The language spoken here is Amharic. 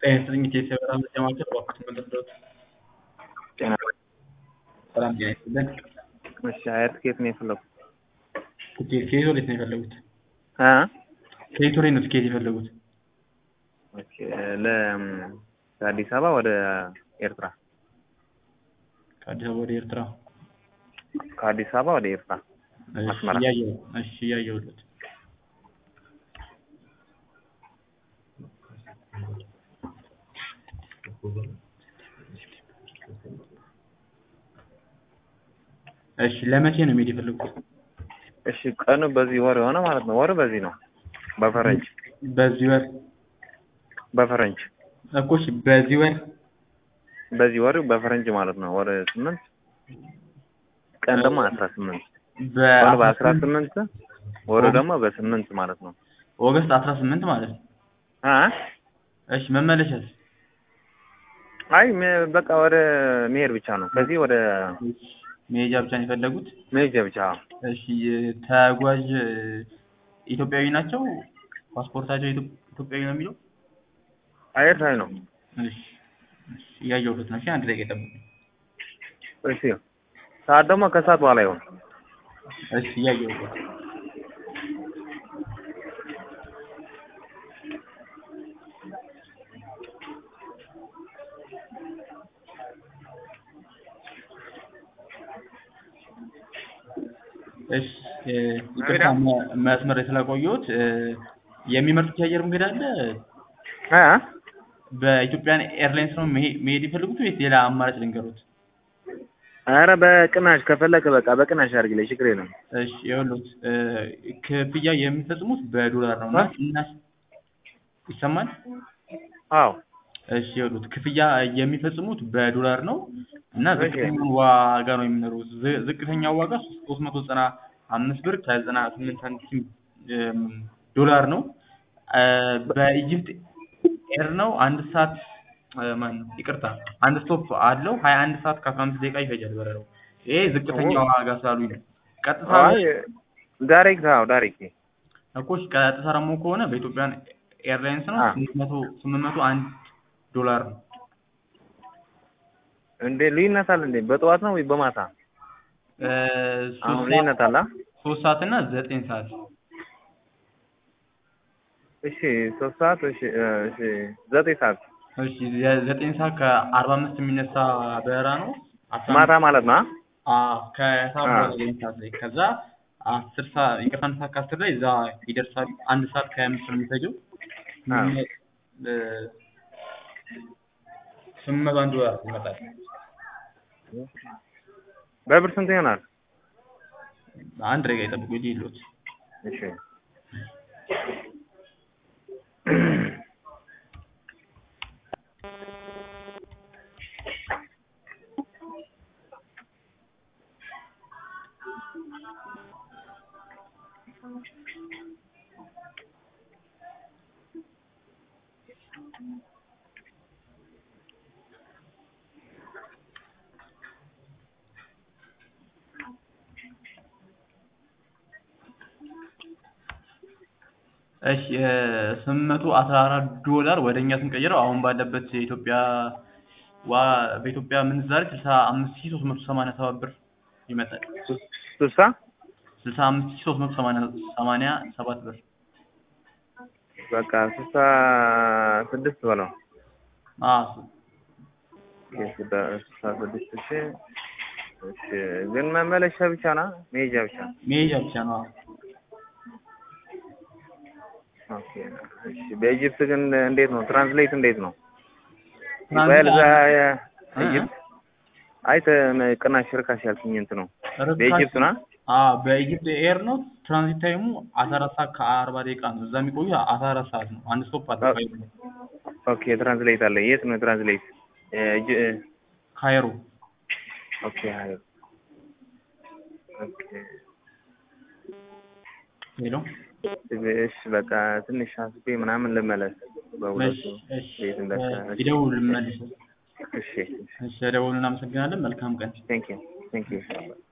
ጤና ይስጥልኝ ኢትዮ ሰላም ለማለት እባክዎት መለስዎት። ጤና ሰላም ጤና ይስጥልን። እሺ አያት ከየት ነው የፈለጉት? ትኬት ከየት ወዴት ነው የፈለጉት? አ ከየት ወዴት ነው ትኬት የፈለጉት? ኦኬ ለ ከአዲስ አበባ ወደ ኤርትራ ከአዲስ አበባ ወደ ኤርትራ። ከአዲስ አበባ ወደ ኤርትራ እሺ አስመራ። እያየሁ እሺ እያየሁለት እሺ ለመቼ ነው መሄድ የፈለጉት? እሺ ቀኑ በዚህ ወር የሆነ ማለት ነው። ወር በዚህ ነው በፈረንጅ በዚህ ወር በፈረንጅ እኮ እሺ በዚህ ወር በዚህ ወር በፈረንጅ ማለት ነው። ወር ስምንት ቀን ደግሞ አስራ ስምንት ወር በአስራ ስምንት ወሩ ደግሞ በስምንት ማለት ነው። ኦገስት አስራ ስምንት ማለት ነው። አ እሺ መመለሻስ? አይ ሜ- በቃ ወደ መሄድ ብቻ ነው። ከዚህ ወደ መሄጃ ብቻ ነው የፈለጉት? መሄጃ ብቻ። እሺ ተጓዥ ኢትዮጵያዊ ናቸው? ፓስፖርታቸው ኢትዮ- ኢትዮጵያዊ ነው የሚለው? ኤርትራዊ ነው። እሺ እሺ እያየሁለት ነው። እሺ አንድ ደቂቃ ይጠብቁኝ። እሺ ሰዓት ደግሞ ከሰዓት በኋላ ይሆን። እሺ እያየሁለት እሺ እ ይቅርታ መ- መስመር ላይ ስላቆየሁት እ የሚመርጡት የአየር መንገድ አለ? አ በኢትዮጵያን ኤርላይንስ ነው መሄ- መሄድ የፈለጉት ወይስ ሌላ አማራጭ ልንገሩት? ኧረ በቅናሽ ከፈለክ በቃ በቅናሽ አድርግልኝ ችግር የለም። እሺ ይኸውልዎት እ ክፍያ የሚፈጽሙት በዶላር ነው እና ቅናሽ ይሰማል? አዎ እሺ ይኸውልዎት ክፍያ የሚፈጽሙት በዶላር ነው እና እሺ። ዝቅተኛውን ዋጋ ነው የሚኖሩት። ዝ- ዝቅተኛው ዋጋ ሶስት መቶ ዘጠና አምስት ብር ከዘጠና ስምንት ሳንቲም እም፣ ዶላር ነው። እ በኢጅፕት ኤር ነው አንድ ሰዓት እ ማን ነው ይቅርታ አንድ ስቶፕ አለው ሀያ አንድ ሰዓት ከአስራ አምስት ደቂቃ ይፈጃል በረራው። ይሄ ዝቅተኛ ዋጋ ስላሉኝ ነው። ቀጥታ አይ ዳይሬክት አዎ ዳይሬክት እኮ እሺ፣ ቀጥታ ደግሞ ከሆነ በኢትዮጵያን ኤርላይንስ ነው አ። ስምንት መቶ ስምንት መቶ አንድ ዶላር ነው። እንዴ ልዩነት አለ እንዴ? በጠዋት ነው ወይ በማታ? እ አሁን ሶስት ልዩነት ሰዓት አለ? ሶስት ሰዓት እና ዘጠኝ ሰዓት እሺ ሶስት ሰዓት እሺ እ እሺ ዘጠኝ ሰዓት እሺ የዘጠኝ ሰዓት ከአርባ አምስት የሚነሳ በረራ ነው። አስራ ማታ ማለት ነው? አ? አዎ ከሰዓት አ። በኋላ ዘጠኝ ሰዓት ላይ ከዛ አስር ሰዓት ይቅርታ አንድ ሰዓት ከአስር ላይ እዛ ይደርሳሉ። አንድ ሰዓት ከሀያ አምስት ነው የሚፈጀው። አ። እ ስምንት መቶ አንድ ዶላር ይመጣል። በብር ስንት ይሆናል? አንድ ደቂቃ ይጠብቁ እንጂ የለዎት እሺ እሺ ስምንት መቶ አስራ አራት ዶላር ወደ እኛ ስንቀይረው አሁን ባለበት የኢትዮጵያ ዋ በኢትዮጵያ ምንዛሬ ስልሳ አምስት ሺህ ሶስት መቶ ሰማንያ ሰባት ብር ይመጣል። ስልሳ ስልሳ አምስት ሺህ ሶስት መቶ ሰማንያ ሰማንያ ሰባት ብር በቃ ስልሳ ስድስት በለው። አዎ ኦኬ፣ ስልሳ ስልሳ ስድስት ሺ እሺ ግን መመለሻ ብቻ ና መሄጃ ብቻ መሄጃ ብቻ ነው። አዎ። ኦኬ እሺ በኢጅፕት ግን እንዴት ነው ትራንስሌት እንዴት ነው ትራንስሌት ይባል እዛ እ? ኢጅፕት አይ ተ- ቅናሽ ርካሽ ያልኩኝ እንትን ነው ርካሽ- በኢጅፕት ና አዎ በኢጅፕት ኤር ነው። ትራንዚት ታይሙ አስራ አራት ሰዓት ከአርባ ደቂቃ ነው። እዛ የሚቆዩ አስራ አራት ሰዓት ነው። አንድ ስቶፕ አለ ኦኬ። ኦኬ ትራንስሌት አለ የት ነው ትራንስሌት እጅ ካይሮ። ኦኬ አይ ኦኬ ሄሎ እሺ በቃ ትንሽ አስቤ ምናምን ልመለስ በሁለቱ እሺ እሺ ቤት እንደካ ይደውሉ መልሰው። እሺ እሺ ደውሉ። እናመሰግናለን። መልካም ቀን። ቴንክ ዩ ቴንክ ዩ